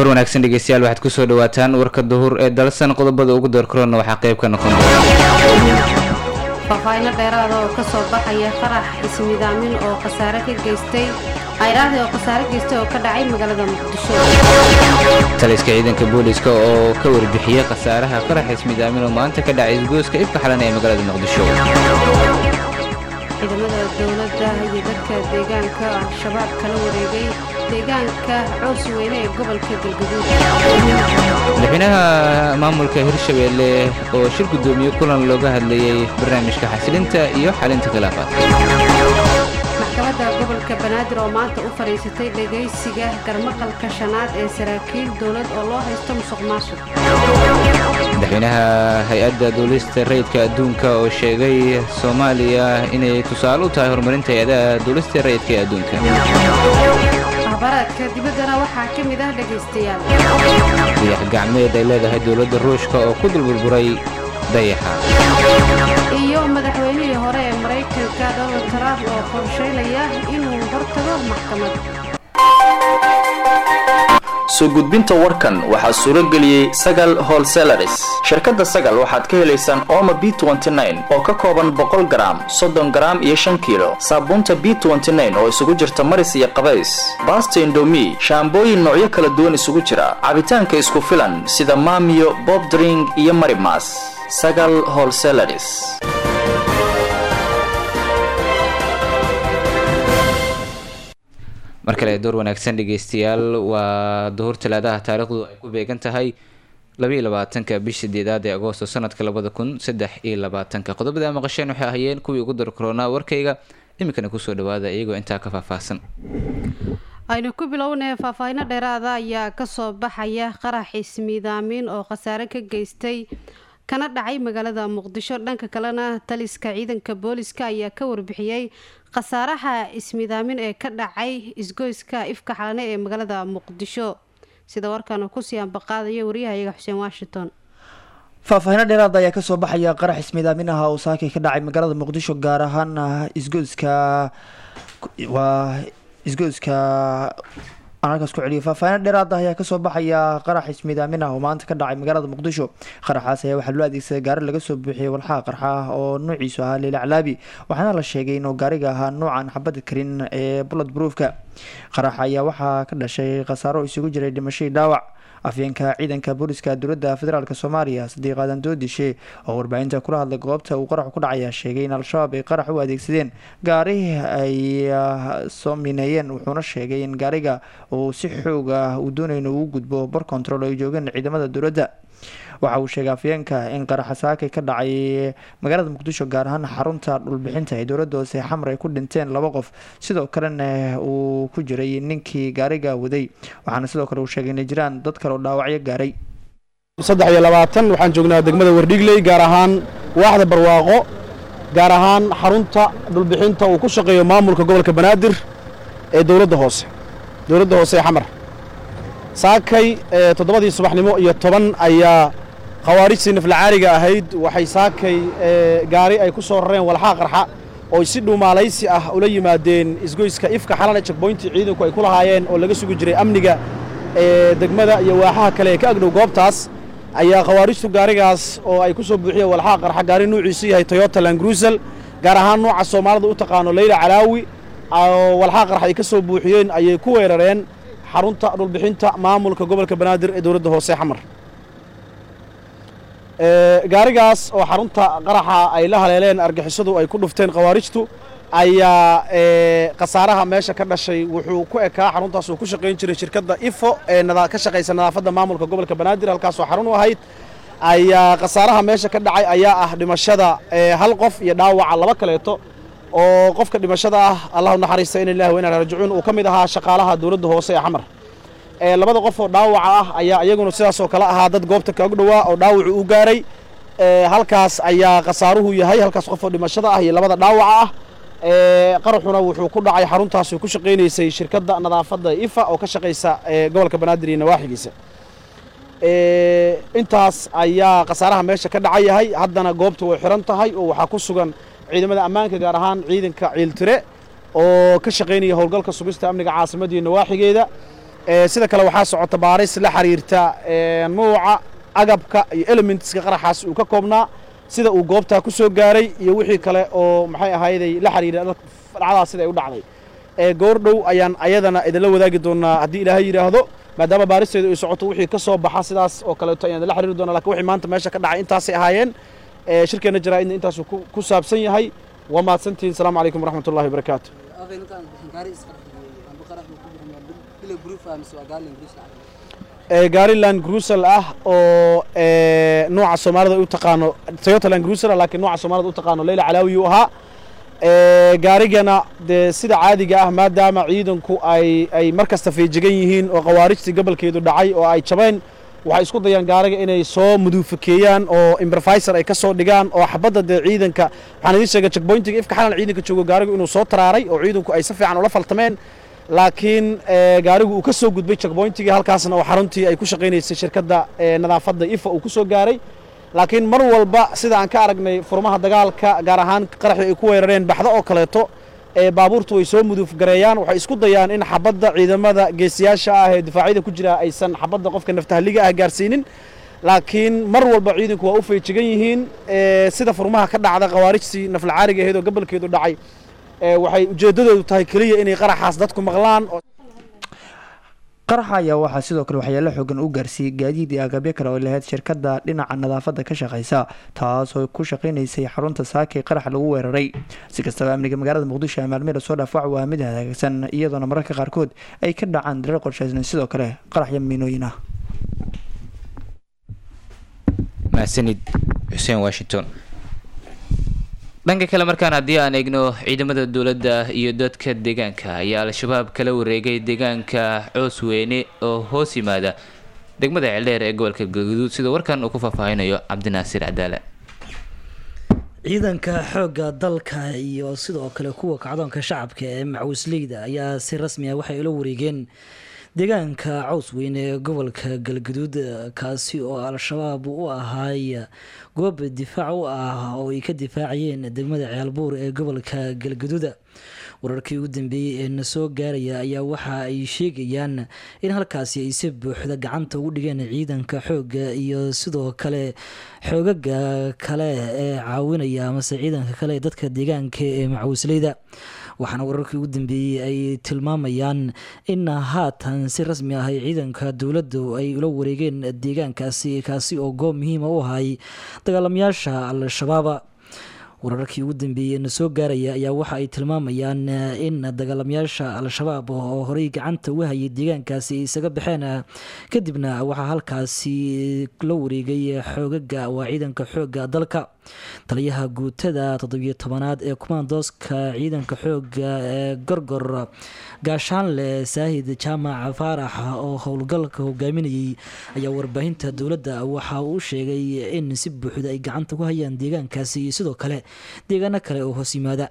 door wanaagsan dhegeystayaal waxaad kusoo dhawaataan warka duhur ee dalsan qodobada ugu door korona waxaa qayb ka noqon doona faahfaahinno dheeraada oo ka soo baxaya farax ismidaamin oo khasaare ka geystay ayraahdi oo khasaare geystay oo ka dhacay magaalada muqdisho taliska ciidanka booliska oo ka warbixiyey khasaaraha farax ismidaamin oo maanta ka dhacay isgooska ifka xalan ee magaalada muqdisho ciidamada dowladda iyo dadka deegaanka al-shabaab kala wareegay deegaanka coos weyne ee gobolka galguduud madaxweynaha maamulka hirshabeelle oo shir guddoomiye kulan looga hadlayey barnaamijka xasilinta iyo xalinta khilaafaadka maxkamadda gobolka banaadir oo maanta u fadhiisatay dhegaysiga garmaqalka shanaad ee saraakiil dowlad oo loo haysto musuq maasuq madaxweynaha hay-adda duulista rayidka adduunka oo sheegay soomaaliya inay tusaale u tahay horumarinta hay-adaha duulista rayidka ee adduunka ahbaraadka dibaddana waxaa ka mid ah dhegaystayaal dayax gacmeed ay leedahay dowladda ruushka oo ku dulburburay dayaxa iyo madaxweynihii hore ee maraykanka donald trump oo qorshaynaya inuu hortago maxkamad soo gudbinta warkan waxaa suuro geliyey sagal holselaris shirkadda sagal waxaad ka helaysaan ooma b oo ka kooban boqol garaam soddon garaam iyo shan kiilo saabuunta b oo isugu jirta maris iyo qabays baasta indomi shaambooyin noocyo kala duwan isugu jira cabitaanka isku filan sida maamiyo bob dring iyo marimas sagal holselaris mar kale door wanaagsan dhegeystayaal waa duhur talaadaha taariikhdu ay ku beegan tahay labaiyo labaatanka bish sideedaad ee agoosto sanadka labada kun saddex iyo labaatanka qodobada a maqasheen waxay ahayeen kuwii ugu dar koronaa warkayga iminkana kusoo dhawaada iyagoo intaa ka faahfaahsan aynu ku bilownay faahfaahinno dheeraada ayaa kasoo baxaya qarax ismiidaamin oo khasaare ka geystay kana dhacay magaalada muqdisho dhanka kalena taliska ciidanka booliska ayaa ka warbixiyey khasaaraha ismidaamin ee ka dhacay isgoyska ifka xalane ee magaalada muqdisho sida warkan uu kusii ambaqaadayo waryahayaga xuseen washington faahfaahinno dheeraada ayaa kasoo baxaya qarax ismidaamin ah oo saakay ka dhacay magaalada muqdisho gaar ahaan isgoyska waa isgoyska aan halkaas ku celiyo faahfaahinno dheeraada ayaa kasoo baxaya qarax ismidaamin ah oo maanta ka dhacay magaalada muqdisho qaraxaas ayaa waxaa loo adeegsaday gaari laga soo buuxiyey walxaha qarxa ah oo nuuciisu ahaa leila calaabi waxaana la sheegay inuu gaariga ahaa nuucan xabada karin ee bullet broofka qaraxa ayaa waxaa ka dhashay khasaaro isugu jiray dhimashadii dhaawac afyeenka ciidanka booliska dowladda federaalk soomaaliya sadiiq aadan doodishe oo warbaahinta kula hadlay goobta uu qaraxu ku dhacaya sheegay in al-shabaab ay qarax u adeegsadeen gaari ay soo mineeyeen wuxuuna sheegay in gaariga uu si xoog ah uu doonayno uu gudbo bar control ay joogeen ciidamada dowladda waxa uu sheegay afyeenka in qaraxa saakay ka dhacay magaalada muqdisho gaar ahaan xarunta dhulbixinta ee dowladda hoose xamar ay ku dhinteen laba qof sidoo kalena uu ku jiray ninkii gaariga waday waxaana sidoo kale uu sheegay inay jiraan dad kale oo dhaawacyo gaaray saddex iyo labaatan waxaan joognaa degmada wardhigley gaar ahaan waaxda barwaaqo gaar ahaan xarunta dhulbixinta uu ku shaqeeyo maamulka gobolka banaadir ee dowladda hoose dowladda hoose ee xamar saakay toddobadii subaxnimo iyo toban ayaa khawaarijtii naflacaariga ahayd waxay saakay gaari ay ku soo rareen walxaa qarxa oo si dhuumaalaysi ah ula yimaadeen isgoyska ifka xalane jekboyntii ciidanku ay ku lahaayeen oo laga sugi jiray amniga ee degmada iyo waaxaha kale ee ka agdhow goobtaas ayaa khawaarijtu gaarigaas oo ay ku soo buuxiyeen walxaa qarxa gaari nuuciisu yahay toyota langruusel gaar ahaan nooca soomaalida u taqaano leyla calaawi oo walxaa qarxa ay ka soo buuxiyeen ayay ku weerareen xarunta dhulbixinta maamulka gobolka banaadir ee dowladda hoose xamar gaarigaas oo xarunta qaraxa ay la haleeleen argixisadu ay ku dhufteen khawaarijtu ayaa khasaaraha meesha ka dhashay wuxuu ku ekaa xaruntaas uu ku shaqayn jiray shirkadda ifo ee ka shaqaysa nadaafadda maamulka gobolka banaadir halkaasoo xarun u ahayd ayaa khasaaraha meesha ka dhacay ayaa ah dhimashada hal qof iyo dhaawaca laba kaleeto oo qofka dhimashada ah allahu naxariista in ilahi wa inaa rajicuun uu ka mid ahaa shaqaalaha dowladda hoose ee xamar labada qof oo dhaawaca ah ayaa iyaguna sidaasoo kale ahaa dad goobta kaog dhowaa oo dhaawacu u gaaray halkaas ayaa khasaaruhu yahay halkaas qof oo dhimashada ah iyo labada dhaawaca ah qaraxuna wuxuu ku dhacay xaruntaas ku shaqaynaysay shirkadda nadaafadda ifa oo ka shaqaysa gobolka banaadir iyo nawaaxigiisa intaas ayaa khasaaraha meesha ka dhaca yahay haddana goobta way xiran tahay oo waxaa ku sugan ciidamada ammaanka gaar ahaan ciidanka ciiltire oo ka shaqaynaya howlgalka sugista amniga caasimadda iyo nawaaxigeeda sida kale waxaa socota baaris la xiriirta nuuca agabka iyo elementska qaraxaas uu ka koobnaa sida uu goobtaa ku soo gaaray iyo wixii kale oo maxay ahayday la xiriira dhacdaas sida ay u dhacday goordhow ayaan ayadana idinla wadaagi doonaa haddii ilaahay yidhaahdo maadaama baaristeedu ay socoto wixii ka soo baxa sidaas oo kaleeto ayaan idinla xiriiri doonaa lakin wixii maanta meesha ka dhacay intaasay ahaayeen shirkeenna jaraa'idna intaasuu ku saabsan yahay waa mahadsantihiin asalaamu calaykum waraxmat ullahi wabarakaatu gaariland grusel ah oo nooca soomaalida u taqaano toyotaland grusel laakiin nooca soomaalida u taqaano leyla calaawi uu ahaa gaarigana dee sida caadiga ah maadaama ciidanku ay ay mar kasta feejigan yihiin oo khawaarijtii gobolkeedu dhacay oo ay jabeen waxay isku dayaan gaariga inay soo muduufakeeyaan oo imbervisor ay ka soo dhigaan oo xabadda dee ciidanka waxaan idiin sheegay checkpointiga ifka xalan ciidanka joogo gaarigu inuu soo taraaray oo ciidanku ay si fiican ula faltameen laakiin gaarigu uu ka soo gudbay checkpointigii halkaasna oo xaruntii ay ku shaqaynaysay shirkadda nadaafadda ifa uu ku soo gaaray laakiin mar walba sida aan ka aragnay furmaha dagaalka gaar ahaan qaraxii ay ku weerareen baxdo oo kaleeto baabuurtu way soo muduuf gareeyaan waxay isku dayaan in xabadda ciidamada geesiyaasha ah ee difaacyada ku jira aysan xabadda qofka naftahaliga ah gaarsiinin laakiin mar walba ciidanku waa u feejigan yihiin sida furmaha ka dhacda khawaarijtii naflacaariga ahayd oo gobolkeedu dhacay waxay ujeeddadoodu tahay keliya inay qaraxaas dadku maqlaan qaraxa ayaa waxaa sidoo kale waxyaalo xoogan u gaarsiiyey gaadiid iyo agabyo kale oo lahayd shirkadda dhinaca nadaafadda ka shaqeysa taasoo ku shaqeynaysay xarunta saakay qarax lagu weeraray si kastaba amniga magaalada muqdisho ee maalmihii lasoo dhaaf wac waa mid hagaagsan iyadoona mararka qaarkood ay ka dhacaan dareer qorshaysan sidoo kale qaraxyo miinooyin ah mahadsanid xuseen washington dhanka kale markaan haddii aan eegno ciidamada dowladda iyo dadka deegaanka ayaa al-shabaab kala wareegay deegaanka coosweyne oo hoos yimaada degmada ceeldheer ee gobolka galgaduud sida warkan uu ku faahfaahinayo cabdinaasiir cadaale ciidanka xoogga dalka iyo sidoo kale kuwa kacdoonka shacabka ee macawisleyda ayaa si rasmi ah waxay ula wareegeen deegaanka cawsweyne ee gobolka galgaduud kaasi oo al-shabaab u ahaay goob difaac u ah oo ay ka difaacayeen degmada ceelbuur ee gobolka galgaduuda wararkii ugu dambeeyey ee na soo gaaraya ayaa waxa ay sheegayaan in halkaasi ay si buuxda gacanta ugu dhigeen ciidanka xoogga iyo sidoo kale xoogaga kale ee caawinaya amase ciidanka kale ee dadka deegaanka ee macawisleyda waxaana wararkii ugu dambeeyey ay tilmaamayaan in haatan si rasmi ah ay ciidanka dowladdu ay ula wareegeen deegaankaasi kaasi oo goob muhiima u ahay dagaalamayaasha al-shabaaba wararkii ugu dambeeyey na soo gaaraya ayaa waxa ay tilmaamayaan in dagaalamayaasha al-shabaab oo horey gacanta uga hayay deegaankaasi ay isaga baxeen kadibna waxaa halkaasi la wareegay xoogaga waa ciidanka xooga dalka taliyaha guutada toddobiyo tobanaad ee kumaandooska ciidanka xooga ee gorgor gaashaanle saahid jaamac faarax oo howlgalka hogaaminayay ayaa warbaahinta dowladda waxa uu sheegay in si buuxda ay gacanta ku hayaan deegaankaasi iyo sidoo kale deegaano kale oo hoos yimaada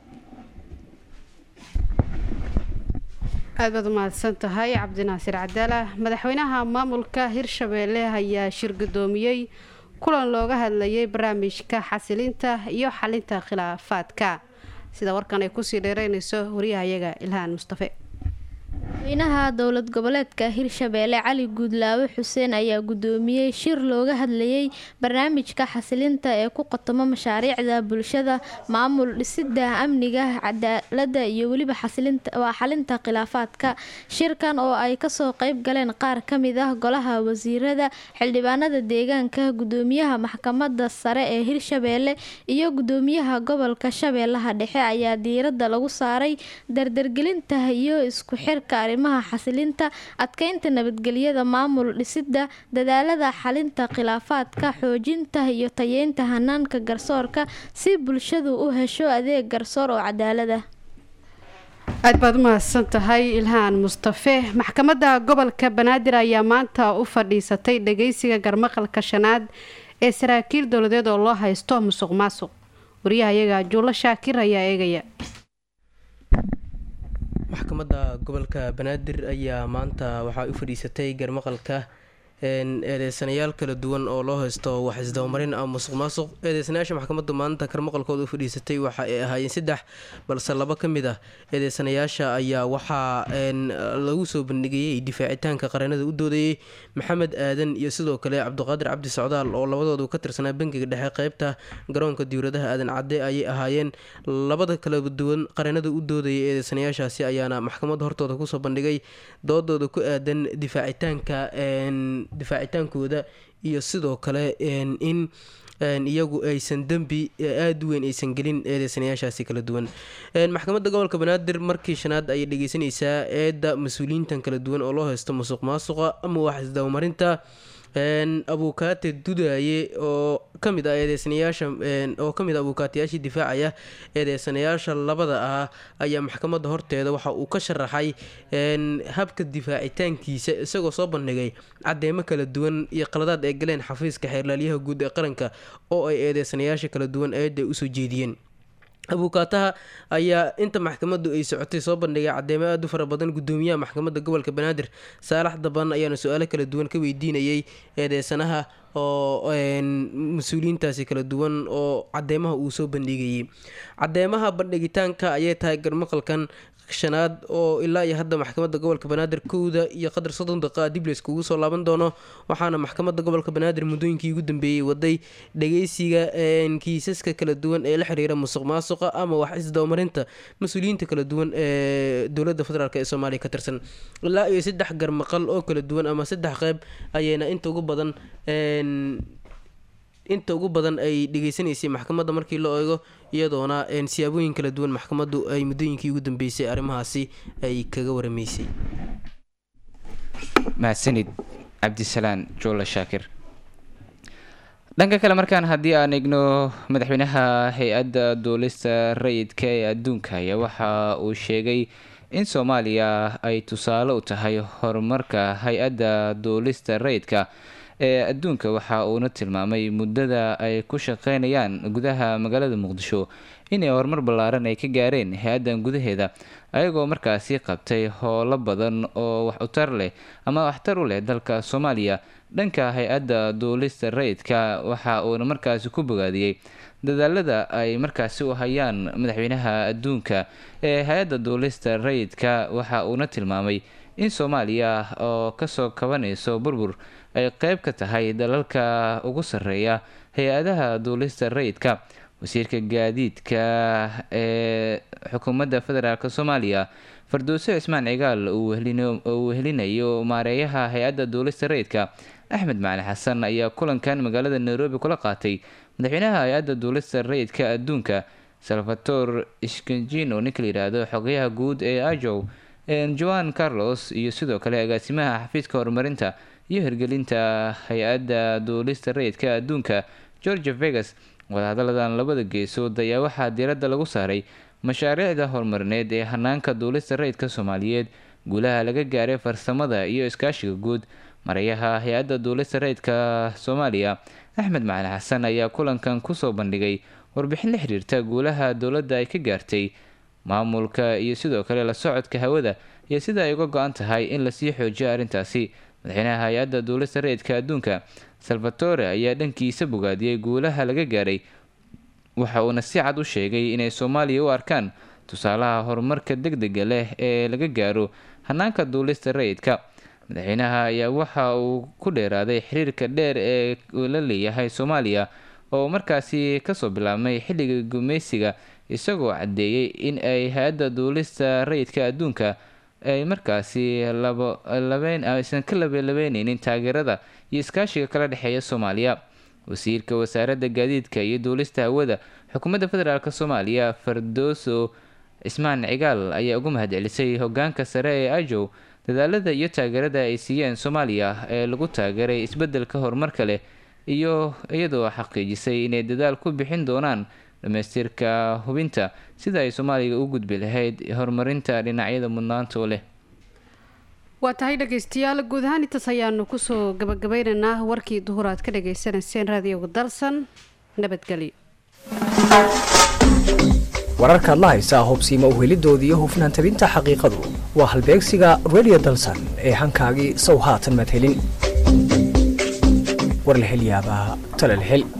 aad baad umahadsan tahay cabdinaasir cadaala madaxweynaha maamulka hirshabeelle ayaa shir gudoomiyey kulan looga hadlayay barnaamijka xasilinta iyo xalinta khilaafaadka sida warkan ay kusii dheereynayso wariyahayaga ilhaan mustafe madaxweynaha dowlad goboleedka hirshabeelle cali guudlaawe xuseen ayaa gudoomiyey shir looga hadlayay barnaamijka xasilinta ee ku qotomo mashaariicda bulshada maamul dhisida amniga cadaalada iyo weliba waa xalinta khilaafaadka shirkan oo ay kasoo qeyb galeen qaar kamid ah golaha wasiirada xildhibaanada deegaanka gudoomiyaha maxkamada sare ee hirshabeelle iyo gudoomiyaha gobolka shabeellaha dhexe ayaa diirada lagu saaray dardargelinta iyo isku xirka arrimaha xasilinta adkeynta nabadgelyada maamul dhisida dadaalada xalinta khilaafaadka xoojinta iyo tayeynta hanaanka garsoorka si bulshadu u hesho adeeg garsoor oo cadaalad ah aad baad u mahadsan tahay ilhaan mustafe maxkamadda gobolka banaadir ayaa maanta u fadhiisatay dhageysiga garmaqalka shanaad ee saraakiil dowladeed oo loo haysto musuq maasuq wariyahayaga juulo shaakir ayaa eegaya maxkamadda gobolka banaadir ayaa maanta waxaa u fadhiisatay garmaqalka eedeysanayaal kala duwan oo loo haysto wax isdabamarin ama musuq maasuq eedeysanayaasha maxkamaddu maanta kar maqalkooda u fadhiisatay waxa ay ahaayeen saddex balse laba ka mid ah eedeysanayaasha ayaa waxaa lagu soo bandhigayay difaacitaanka qareenada u doodayay maxamed aadan iyo sidoo kale cabdiqaadir cabdi socdaal oo labadoodu ka tirsanaa bangiga dhexe qeybta garoonka diwladaha aadan cadde ayay ahaayeen labada kala duwan qareenada u doodayay eedeysanayaashaasi ayaana maxkamadda hortooda kusoo bandhigay doodooda ku aadan difaacitaanka difaacitaankooda iyo sidoo kale in iyagu aysan dembi aada u weyn aysan gelin eedeysanayaashaasi kala duwan maxkamadda gobolka banaadir markii shanaad ayay dhegeysanaysaa eedda mas-uuliyiintan kala duwan oo loo haysto musuq maasuqa ama wax isdabamarinta abuukaate dudaye oo kamid ah eedeysanayaasha oo kamid ah abuukaatayaashii difaacaya eedeysanayaasha labada ah ayaa maxkamadda horteeda waxa uu ka sharaxay habka difaacitaankiisa isagoo soo bandhigay cadeemo kala duwan iyo qaladaad ay galeen xafiiska xeerlaalyaha guud ee qaranka oo ay eedeysanayaasha kala duwan eedda usoo jeediyeen abuukaataha ayaa inta maxkamaddu ay socotay soo bandhigay cadeemo aada u fara badan gudoomiyaha maxkamadda gobolka banaadir saalax daban ayaana su-aalo kala duwan ka weydiinayay eedeysanaha oo mas-uuliyiintaasi kala duwan oo cadeemaha uu soo bandhigayay cadeemaha bandhigitaanka ayay tahay garmaqalkan shanaad oo ilaa iyo hadda maxkamadda gobolka banaadir kowda iyo qadar soddon daqiiqa dib layskugu soo laaban doono waxaana maxkamadda gobolka banaadir muddooyinkii ugu dambeeyey waday dhageysiga kiisaska kala duwan ee la xiriira musuq maasuqa ama wax isdabamarinta mas-uuliyiinta kala duwan ee dowladda federaalk ee soomaaliya ka tirsan ilaa iyo saddex garmaqal oo kala duwan ama saddex qeyb ayayna inta ugu badan inta ugu badan ay dhegeysanaysay maxkamadda markii la eego iyadoona siyaabooyin kala duwan maxkamaddu ay muddooyinkii ugu dambeysay arrimahaasi ay kaga waramaysay mahadsanid cabdisalaan joole shaakir dhanka kale markaan haddii aan eegno madaxweynaha hay-adda duulista rayidka ee adduunka ayaa waxa uu sheegay in soomaaliya ay tusaale u tahay horumarka hay-adda duulista rayidka ee adduunka waxa uuna tilmaamay muddada ay ku shaqeynayaan gudaha magaalada muqdisho inay horumar ballaaran ay ka gaareen hay-addan gudaheeda ayagoo markaasi qabtay howlo badan oo wax utar leh ama waxtar u leh dalka soomaaliya dhanka hay-adda duulista rayidka waxa uuna markaasi ku bogaadiyey dadaalada ay markaasi u hayaan madaxweynaha adduunka ee hay-adda duulista rayidka waxa uuna tilmaamay in soomaaliya oo kasoo kabanayso burbur ay qeyb ka tahay dalalka ugu sarreeya hay-adaha duulista rayidka wasiirka gaadiidka ee xukuumadda federaalk soomaaliya farduuse cismaan cigaal uu wehelinayo maareeyaha hay-adda duulista rayidka axmed macali xasan ayaa kulankan magaalada nairobi kula qaatay madaxweynaha hay-adda duulista rayidka adduunka salvator skanjino ninka la yidhaahdo xogayaha guud ee ajow joan carlos iyo sidoo kale agaasimaha xafiiska horumarinta iyo hirgelinta hay-adda duulista rayidka adduunka georgia vegas wadahadaladan labada geesood ayaa waxaa diiradda lagu saaray mashaariicda horumarineed ee hanaanka duulista rayidka soomaaliyeed guulaha laga gaaray farsamada iyo iskaashiga guud marayaha hay-adda duulista rayidka soomaaliya axmed macali xasan ayaa kulankan kusoo bandhigay warbixin la xiriirta guulaha dowladda ay ka gaartay maamulka iyo sidoo kale la socodka hawada iyo sida ay uga go-an tahay in lasii xoojiyo arrintaasi madaxweynaha hay-adda duulista rayidka adduunka salvatore ayaa dhankiisa bogaadiyey guulaha laga gaaray waxa uuna si cad u sheegay inay soomaaliya u arkaan tusaalaha horumarka deg dega leh ee laga gaaro hanaanka duulista rayidka madaxweynaha ayaa waxa uu ku dheeraaday xiriirka dheer ee la leeyahay soomaaliya oo markaasi kasoo bilaabmay xilliga gumeysiga isagoo caddeeyey in ay hay-adda duulista rayidka adduunka ay markaasi aysan ka labalabeyneynin taageerada iyo iskaashiga kala dhexeeya soomaaliya wasiirka wasaaradda gaadiidka iyo duulista hawada xukuumadda federaalk soomaaliya fardooso cismaan cigaal ayaa ugu mahadcelisay hogaanka sare ee ajow dadaalada iyo taageerada ay siiyeen soomaaliya ee lagu taageeray isbedelka horumarka leh iyo iyadoo xaqiijisay inay dadaal ku bixin doonaan dhamaystirka hubinta sida ay soomaaliya u gudbi lahayd horumarinta dhinacyada mudnaantoo leh waa tahay dhegeystayaal guud ahaan intaas ayaanu kusoo gabagabeynaynaa warkii duhur aad ka dhagaysanayseen raadiyoga dalsan nabadgelyo wararkaad la haysaa hubsiima uhelidooda iyo hufnaan tabinta xaqiiqadu waa halbeegsiga radio dalsan ee hankaagii sow haatan madhelin war la hel yaabaa tala la hel